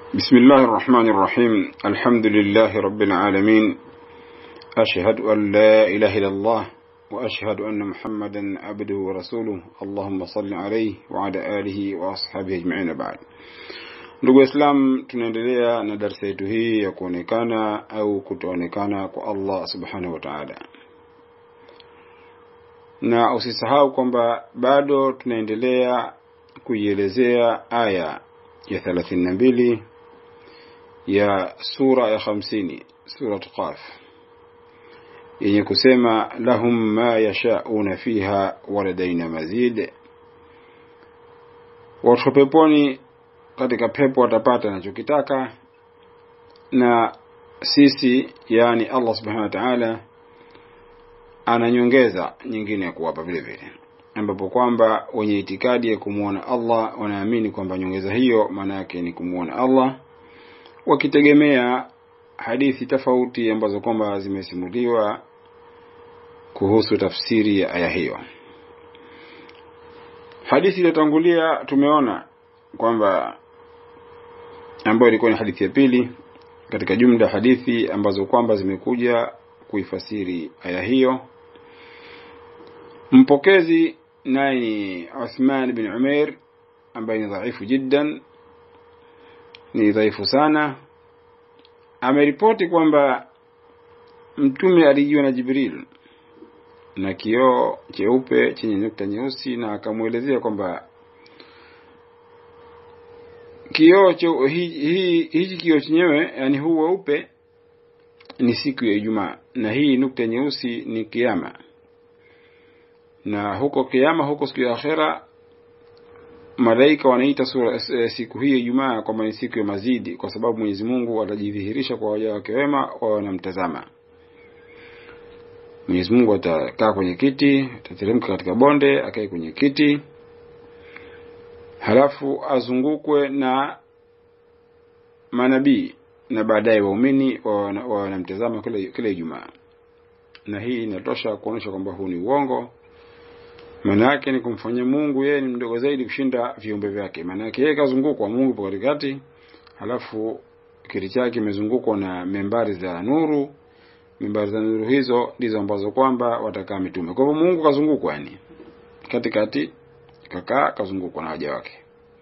بسم الله الرحمن الرحيم الحمد لله رب العالمين أشهد أن لا إله إلا الله وأشهد أن محمدا عبده ورسوله اللهم صل عليه وعلى آله وأصحابه أجمعين بعد ndugu waislam tunaendelea na darsa yetu hii ya kuonekana au kutoonekana kwa allah subhanahu wa taala na usisahau kwamba bado tunaendelea kuielezea aya ya thelathini na mbili ya sura ya hamsini surat qaf yenye kusema lahum ma yashauna fiha waladaina mazid watu peponi katika pepo watapata anachokitaka na sisi yani allah subhanahu wa taala ana nyongeza nyingine ya kuwapa vile vile ambapo kwamba wenye itikadi ya kumwona allah wanaamini kwamba nyongeza hiyo maana yake ni kumwona allah wakitegemea hadithi tofauti ambazo kwamba zimesimuliwa kuhusu tafsiri ya aya hiyo hadithi iliyotangulia tumeona kwamba ambayo ilikuwa ni hadithi ya pili katika jumla hadithi ambazo kwamba zimekuja kuifasiri aya hiyo mpokezi naye ni Uthman bin Umair ambaye ni dhaifu jiddan ni dhaifu sana ameripoti kwamba mtume alijiwa na Jibril na kioo cheupe chenye nukta nyeusi na akamwelezea kwamba kioo hichi hi, kioo chenyewe yani huu weupe ni siku ya Ijumaa na hii nukta nyeusi ni kiama na huko kiama huko siku ya akhera malaika wanaita sura siku hii ya Ijumaa kwamba ni siku ya mazidi kwa sababu Mwenyezi Mungu atajidhihirisha kwa waja wake wema wao wanamtazama Mwenyezi Mungu atakaa kwenye kiti atateremka katika bonde akae kwenye kiti halafu azungukwe na manabii na baadaye waumini wanamtazama kila kila Ijumaa na hii inatosha kuonyesha kwamba huu ni uongo maana yake ni kumfanyia Mungu yeye ni mdogo zaidi kushinda viumbe vyake maana yake yeye kazungukwa Mungu po katikati halafu kiti chake kimezungukwa na membari za nuru membari za nuru hizo ndizo ambazo kwamba watakaa mitume kwa hivyo Mungu kazungukwa yani katikati kakaa kazungukwa na waja wake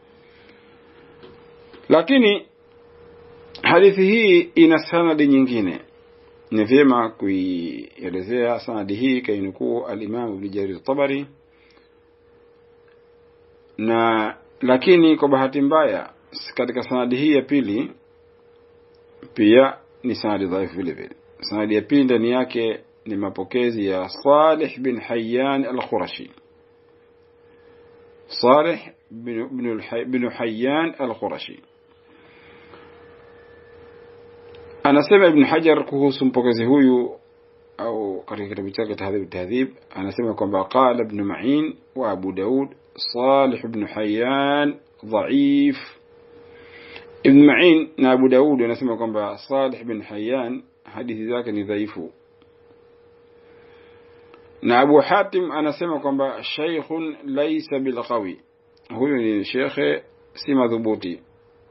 lakini hadithi hii ina sanadi nyingine ni vyema kuielezea sanadi hii kainukuu alimamu ibn jarir tabari na lakini kwa bahati mbaya katika sanadi hii ya pili pia ni sanadi dhaifu vile vile sanadi ya pili ndani yake ni mapokezi ya salih bin hayyan al-khurashi صالح بن بن حيان القرشي anasema ibn hajar kuhusu mpokezi huyu au katika kitabu chake tahdhib tahdhib anasema kwamba qala ibn ma'in wa abu daud salih ibn hayyan dhaif ibn ma'in na abu daud anasema kwamba salih ibn hayyan hadithi zake ni dhaifu na Abu Hatim anasema kwamba shaykhun laysa bilqawi huyu ni shekhe si madhubuti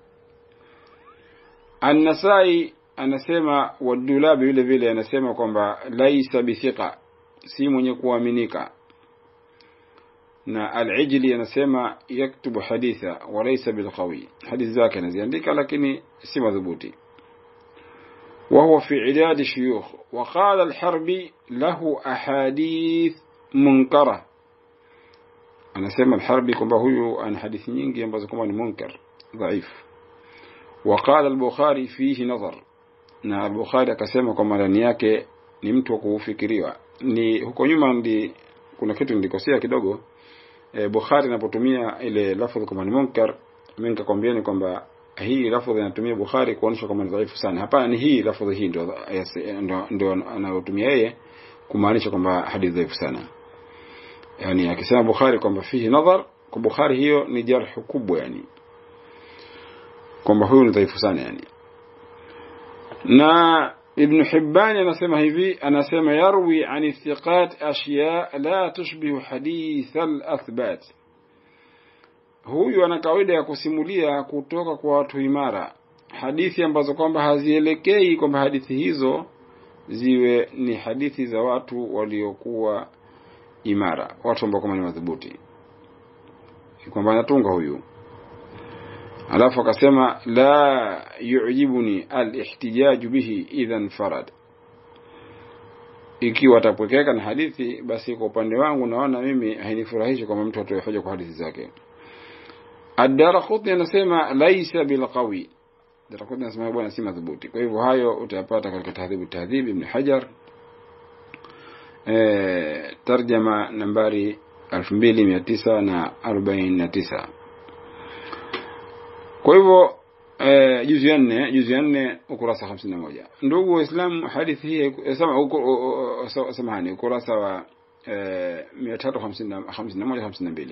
An-Nasai anasema wadulabi vile vile anasema kwamba laysa bithiqa si mwenye kuaminika na al-Ijli anasema yaktubu haditha wa laysa bilqawi hadithi zake anaziandika lakini si madhubuti وهو في عداد الشيوخ وقال الحربي له أحاديث منكرة أنا سمى الحربي كما هو أن حديث nyingi ambazo kama ni munkar dhaif وقال البخاري فيه نظر na al-Bukhari akasema kwamba ndani yake ni mtu wa kufikiriwa ni huko nyuma ndi kuna kitu nilikosea kidogo e, Bukhari anapotumia ile lafdh kama ni munkar mimi nikakwambieni kwamba hii lafdhi anatumia Bukhari kuonyesha kwamba ni dhaifu sana. Hapana, ni hii lafdhi hii ndio ndio ndio anayotumia yeye kumaanisha kwamba hadithi dhaifu sana. Yani akisema Bukhari kwamba fihi nadhar, kwa Bukhari hiyo ni jarh kubwa yani. Kwamba huyu ni dhaifu sana yani. Na Ibn Hibban anasema hivi, anasema yarwi an thiqat ashya la tushbihu hadith al-athbat huyu ana kawaida ya kusimulia kutoka kwa watu imara hadithi ambazo kwamba hazielekei kwamba hadithi hizo ziwe ni hadithi za watu waliokuwa imara watu ambao kama ni madhubuti kwamba anatunga huyu alafu akasema la yu'jibuni al-ihtijaju bihi idhan farad ikiwa atapwekeka na hadithi basi kwa upande wangu naona mimi hainifurahishi kwamba mtu atoe hoja kwa hadithi zake Ad-Darqutni anasema laisa bilqawi Darqutni anasema bwana si madhubuti kwa hivyo hayo utayapata katika tahdhibu tahdhib ibn Hajar eh tarjama nambari 2949 kwa hivyo eh, juzu ya nne juzu ya nne ukurasa 51 ndugu waislamu hadithi hii sama samahani ukurasa wa eh, 351 52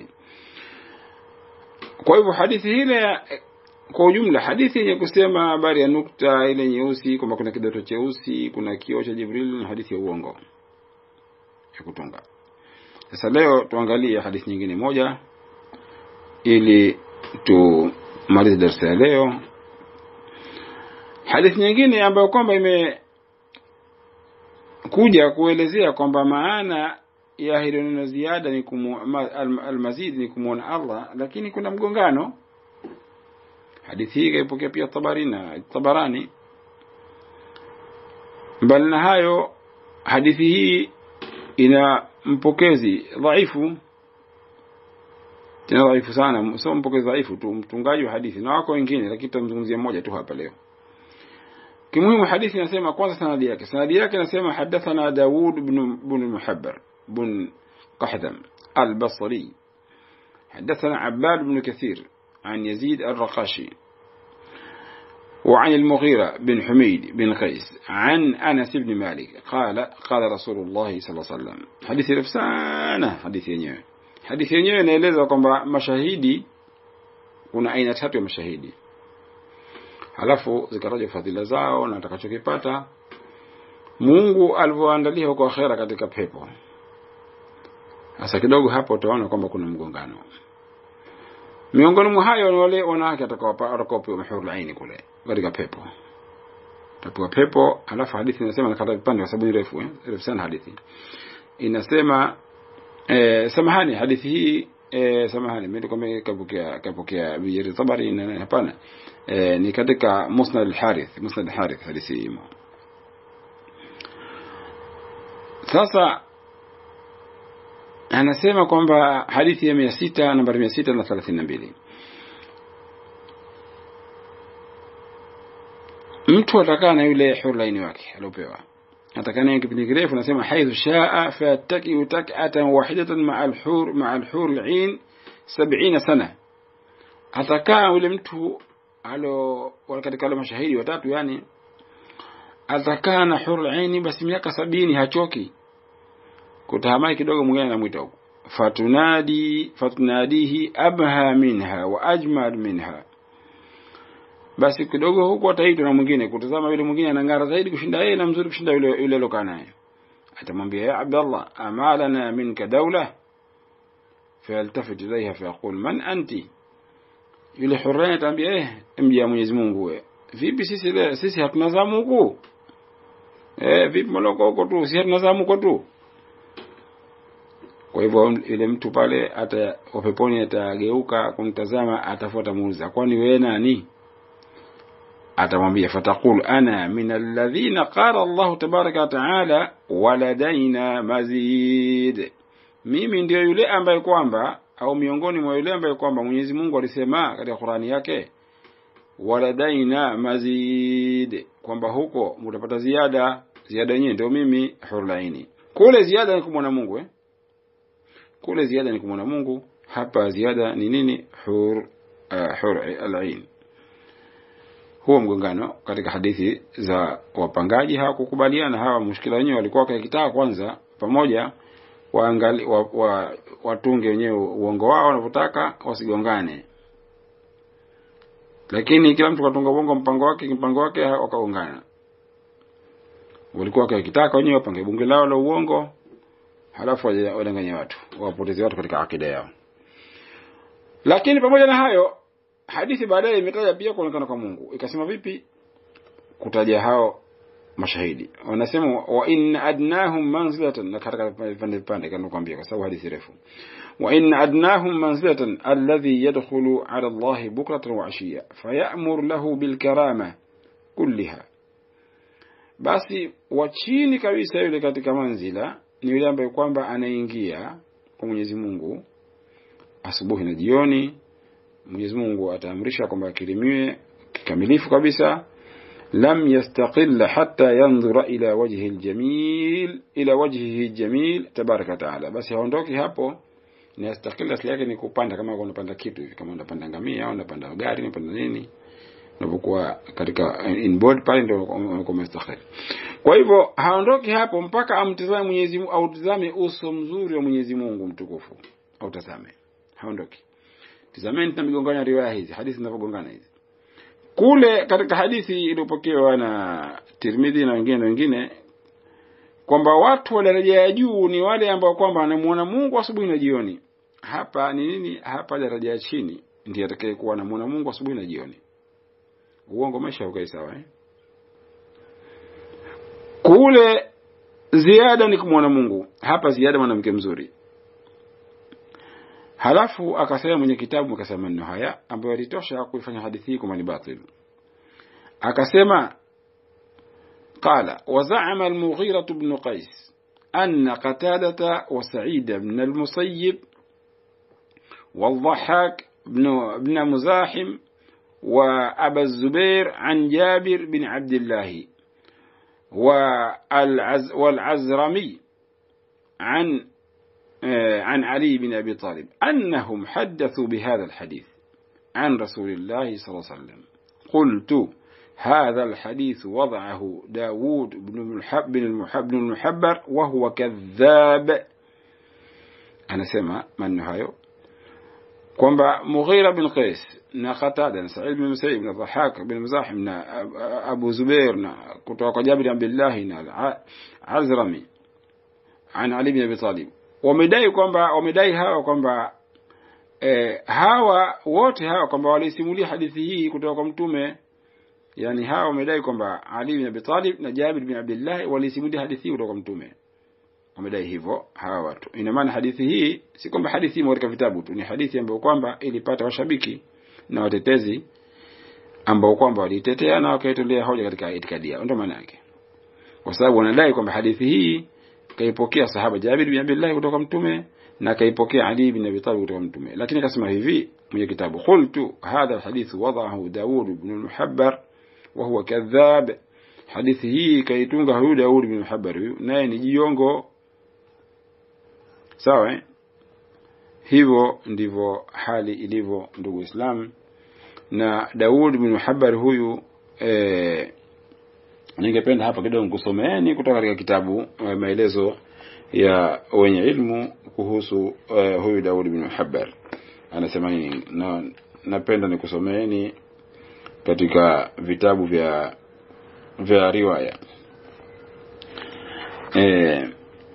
kwa hivyo hadithi ile kwa ujumla hadithi yenye kusema habari ya nukta ile nyeusi kwamba kuna kidoto cheusi kuna kioo cha Jibril ni hadithi ya uongo ya kutunga sasa leo tuangalie hadithi nyingine moja ili tumalize darasa ya leo hadithi nyingine ambayo kwamba imekuja kuelezea kwamba maana ya hilo neno ziada ni kumu, almazid ni kumwona Allah lakini kuna mgongano hadithi hii kaipokea pia Tabarina Tabarani mbali na hayo hadithi hii ina mpokezi dhaifu tena dhaifu sana sio mpokezi dhaifu tu mtungaji wa hadithi na wako wengine lakini tutamzungumzia mmoja tu hapa leo kimuhimu hadithi inasema kwanza sanadi yake sanadi yake inasema hadathana Daud ibn ibn Muhabbar بن قحدم البصري حدثنا عباد بن كثير عن يزيد الرقاشي وعن المغيرة بن حميد بن قيس عن أنس بن مالك قال قال رسول الله صلى الله عليه وسلم حديث رفسانة حديث yenyewe hadithi yenyewe inaeleza kwamba mashahidi kuna aina tatu ya mashahidi halafu zikataja fadhila zao na atakachokipata Mungu alivyoandalia huko akhera katika pepo sasa kidogo hapo utaona kwamba kuna mgongano miongoni mwa hayo ni wale wanawake watakaopewa mahurul aini kule katika pepo tapewa pepo alafu hadithi inasema nakata vipande kwa sababu ni refu eh? refu sana hadithi inasema eh, samahani hadithi hii eh, samahani mimi kwamba kapokea kapokea bijiri tabari na hapana eh, ni katika musnad al-harith musnad al-harith hadithi hii sasa anasema kwamba hadithi ya mia sita nambari mia sita na thelathini na mbili mtu atakaa na yule hurlaini wake aliopewa atakaa naye kipindi kirefu nasema haithu shaa fattakiu tak'atan wahidatan ma'a al-hur ma'a al-hur al-'ain 70 sana atakaa yule mtu alo katika wale mashahidi watatu yani atakaa na hur al-'ain basi miaka sabini hachoki kutahamai kidogo mwingine anamwita huko fatunadi fatunadihi abha minha wa ajmal minha basi kidogo huko ataitwa na mwingine kutazama yule mwingine anang'ara zaidi kushinda yeye na mzuri kushinda yule yule alokaa naye atamwambia ya abdallah amalana minka dawla fayaltafit ilayha fayaqul man anti yule hurani atamwambia eh mji wa Mwenyezi Mungu wewe vipi sisi le, sisi hatuna zamu huku eh vipi moloko huko tu sisi hatuna zamu huko tu kwa hivyo yule mtu pale hata wapeponi atageuka kumtazama atafuata muuza kwani wewe nani atamwambia fatakul ana min alladhina qala Allah tabaraka wa taala waladaina mazid mimi ndio yule ambaye kwamba au miongoni mwa yule ambaye kwamba Mwenyezi Mungu alisema katika Qur'ani yake waladaina mazid kwamba huko mtapata ziada ziada yenyewe ndio mimi hurlaini kule ziada ni kumwona Mungu eh kule ziada ni kumwona Mungu hapa ziada ni nini hur uh, hur al-ain huo mgongano katika hadithi za wapangaji hawakukubaliana hawa mushkila wenyewe walikuwa wakitaka kwanza pamoja waangali wa, wa, watunge wenyewe uongo wao wanavyotaka wasigongane lakini kila mtu katunga uongo mpango wake mpango wake wakaungana walikuwa wakitaka wenyewe wapange bunge lao la uongo halafu wadanganye watu wapoteze watu katika akida yao lakini pamoja na hayo hadithi baadaye imetaja pia kuonekana kwa Mungu ikasema vipi kutaja hao mashahidi wanasema wa inna adnahum manzilatan na katika vipande vipande kama nakwambia kwa sababu hadithi refu wa inna adnahum manzilatan alladhi yadkhulu ala Allah bukratan wa ashiya fayamur lahu bil karama kulliha basi wa chini kabisa yule katika manzila ni yule ambaye kwamba anaingia kwa Mwenyezi Mungu asubuhi na jioni Mwenyezi Mungu ataamrisha kwamba akirimiwe kikamilifu kabisa lam yastaqilla hatta yanzura ila wajhi aljamil ila wajhihi aljamil tabaraka taala basi haondoki hapo ni yastaqilla asili yake ni kupanda kama unapanda kitu hivi kama unapanda ngamia au unapanda gari unapanda nini unapokuwa katika inboard pale ndio unakuwa mustaqil kwa hivyo haondoki hapo mpaka amtazame Mwenyezi Mungu au tazame uso mzuri wa Mwenyezi Mungu mtukufu au tazame haondoki tazameni na migongano ya riwaya hizi hadithi zinavyogongana hizi kule katika hadithi iliyopokewa na Tirmidhi na wengine na wengine kwamba watu wa daraja ya juu ni wale ambao kwamba wanamuona Mungu asubuhi na jioni. Hapa ni nini? Hapa daraja ya chini ndiye atakayekuwa anamuona Mungu asubuhi na jioni. Uongo maisha ukai sawa eh? Kule ziada ni kumwona Mungu, hapa ziada mwanamke mzuri. Halafu akasema mwenye kitabu akasema maneno haya ambayo yalitosha kuifanya hadithi hii kama ni batil. Akasema قال وزعم المغيرة بن قيس أن قتادة وسعيد بن المسيب والضحاك بن, بن مزاحم وأبا الزبير عن جابر بن عبد الله والعز والعزرمي عن عن علي بن أبي طالب أنهم حدثوا بهذا الحديث عن رسول الله صلى الله عليه وسلم قلت هذا الحديث وضعه داود بن المحب بن المحب بن المحبر وهو كذاب أنا سمع من هايو kwamba Mughira bin Qais na Qatada na Sa'id bin Musayyib na Dhahak bin Muzahim na Abu Zubair na kutoka kwa Jabir bin Abdullah na Azrami an Ali bin Abi Talib wamedai kwamba wamedai hawa kwamba eh, hawa wote hawa kwamba walisimulia hadithi hii kutoka kwa mtume yani hawa wamedai kwamba Ali bin Abi Talib na Jabir bin Abdullah walisimulia hadithi hii kutoka kwa mtume wamedai hivyo hawa watu ina maana hadithi hii si kwamba hadithi imo katika vitabu tu ni hadithi ambayo kwamba ilipata washabiki na watetezi ambao kwamba walitetea na wakaitolea hoja katika itikadi yao ndio maana yake kwa sababu wanadai kwamba hadithi hii kaipokea sahaba Jabir bin Abdullah kutoka mtume na kaipokea Ali bin Abi Talib kutoka mtume lakini akasema hivi mwenye kitabu qultu hadha alhadith wadahu Daud ibn al-Muhabbar wa huwa kadhab hadithi hii kaitunga huyu Daud bin Muhabbar huyu naye ni jiongo sawa eh? hivyo ndivyo hali ilivyo ndugu Islam na Daud bin Muhabbar huyu eh, ningependa hapa kidogo nikusomeeni kutoka katika kitabu eh, maelezo ya wenye ilmu kuhusu eh, huyu Daud bin Muhabbar anasema nini na napenda nikusomeeni katika vitabu vya vya riwaya eh,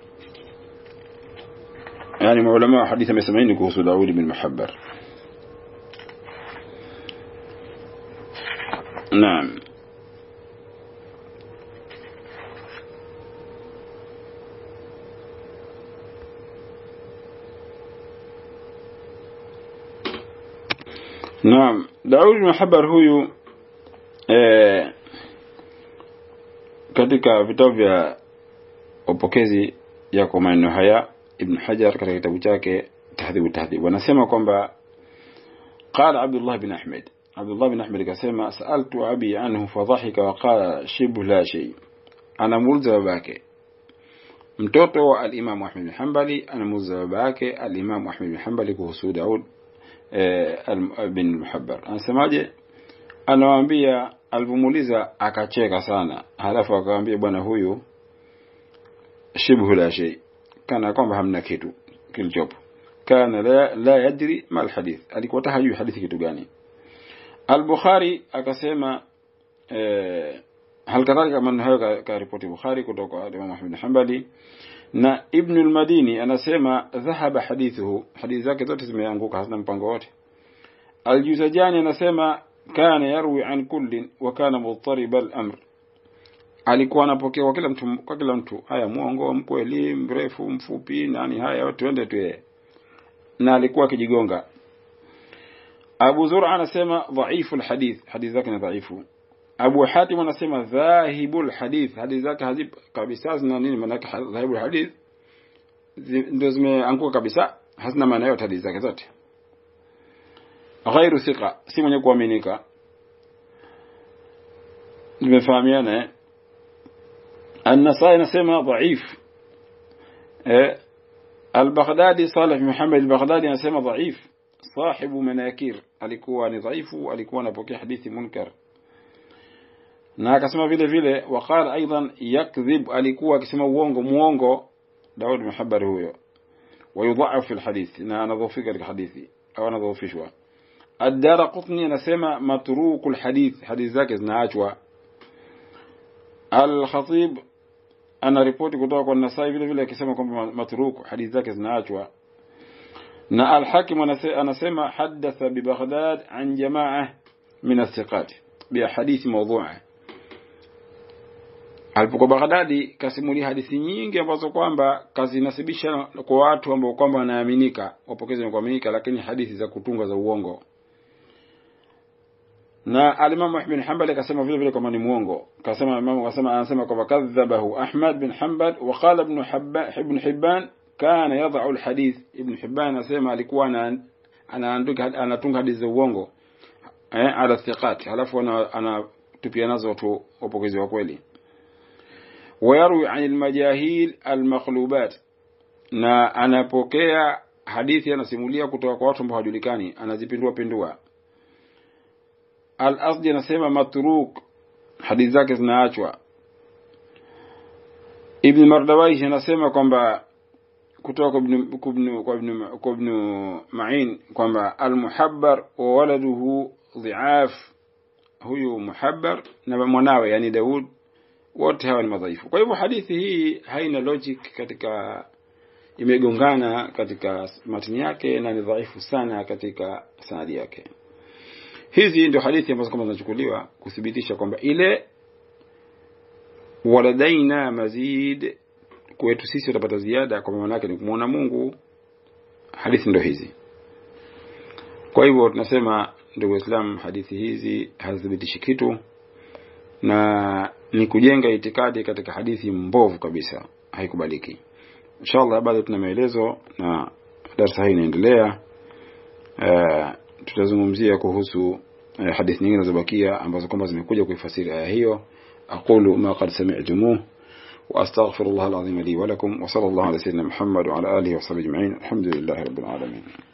يعني علماء حديث مسمعين كوسو داود بن محبر نعم نعم داود بن محبر huyu eh, katika vitabu vya upokezi yako maneno haya Ibn Hajar katika kitabu chake Tahdhibu Tahdhib wanasema kwamba qala Abdullah bin Ahmed Abdullah bin Ahmed akasema saaltu abi anhu fadhahika wa qala shibhu la shay anamuuliza babake mtoto wa al-Imam Ahmad bin Hanbali anamuuliza babake al-Imam Ahmad bin Hanbali kuhusu Daud eh, bin Muhabbar anasemaje anawaambia alipomuuliza akacheka sana halafu akamwambia bwana huyu shibhu la shay kana kwamba hamna kitu kilichopo kana la, la yadri ma alhadith alikuwa hajui hadithi kitu gani al-Bukhari akasema eh, hal kadhalika maneno hayo ka ripoti Bukhari kutoka kwa Imam Ahmad bin Hanbali na Ibn al-Madini anasema dhahaba hadithuhu hadithi zake zote zimeanguka hazina mpango wote Aljuzajani anasema kana yarwi an kullin wa kana mudtariba al-amr, alikuwa anapokea kwa kila mtu, kwa kila mtu, haya mwongo, mkweli, mrefu, mfupi, nani, haya tuende tu yeye, na alikuwa akijigonga. Abu Zur'a anasema dhaifu alhadith, hadithi zake ni dhaifu. Abu Hatim anasema dhahibul hadith, hadithi zake hazip kabisa, zina nini maana yake dhahibul hadith, ndio zimeanguka kabisa, hazina maana yote hadithi zake zote. Ghairu thiqa, si mwenye kuaminika. Nimefahamiana eh? An-Nasai anasema dhaif. Eh, Al-Baghdadi Salih Muhammad al-Baghdadi anasema dhaif. Sahibu manakir, alikuwa ni dhaifu, alikuwa anapokea hadithi munkar. Na akasema vile vile waqala aidan yakdhib, alikuwa akisema uongo muongo Daud Muhabbar huyo. Wayudha'af fi al-hadith, na anadhofika katika hadithi au anadhofishwa. Ad-Dara Qutni anasema matruku al-hadith, hadithi zake zinaachwa. Al-Khatib ana ripoti kutoka kwa Nasai vile vile akisema kwamba matruku hadithi zake zinaachwa. Na Al-Hakim anasema hadatha bi Baghdad an jamaa min athiqat bi hadithi mawdhu'a. Alipokuwa Baghdadi kasimulia hadithi nyingi ambazo kwamba kazinasibisha kwa watu ambao kwamba wanaaminika, wapokezi wa kuaminika, lakini hadithi za kutunga za uongo. Na alimamu Ahmad bin Hanbal akasema vile vile kwamba ni muongo. Kasema imamu kasema anasema kwamba kadhabahu Ahmad bin Hanbal wa qala ibn Hibban ibn Hibban kana yad'u alhadith. Ibn Hibban anasema alikuwa anaandika anatunga hadithi za uongo eh, ala thiqat, halafu anatupia nazo watu wapokezi wa kweli. Wayarwi an almajahil almakhlubat, na anapokea hadithi anasimulia kutoka kwa watu ambao hawajulikani, anazipindua pindua Al-Asdi anasema matruk, hadithi zake zinaachwa. Ibn Mardawaish anasema kwamba kutoka kwa Ibn Ma'in kwamba al-Muhabbar wa waladuhu dhi'af, huyu Muhabbar na mwanawe yani Daud wote hawa ni madhaifu. Kwa hivyo hadithi hii haina logic katika, imegongana katika matini yake na ni dhaifu sana katika sanadi yake. Hizi ndio hadithi ambazo kama zinachukuliwa kuthibitisha kwamba ile waladaina mazid, kwetu sisi utapata ziada, kwa maana yake ni kumwona Mungu. Hadithi ndio hizi. Kwa hivyo tunasema, ndugu Waislamu, hadithi hizi hazithibitishi kitu na ni kujenga itikadi katika hadithi mbovu kabisa, haikubaliki. Inshallah, bado tuna maelezo na darasa hii inaendelea. Uh, tutazungumzia kuhusu uh, hadithi nyingine zilizobakia ambazo kwamba zimekuja kuifasiri aya hiyo. aqulu ma qad sami'tumuh wa astaghfirullah alazim li wa lakum wa sallallahu ala sayyidina Muhammad wa ala alihi wa sahbihi ajma'in alhamdulillahi rabbil alamin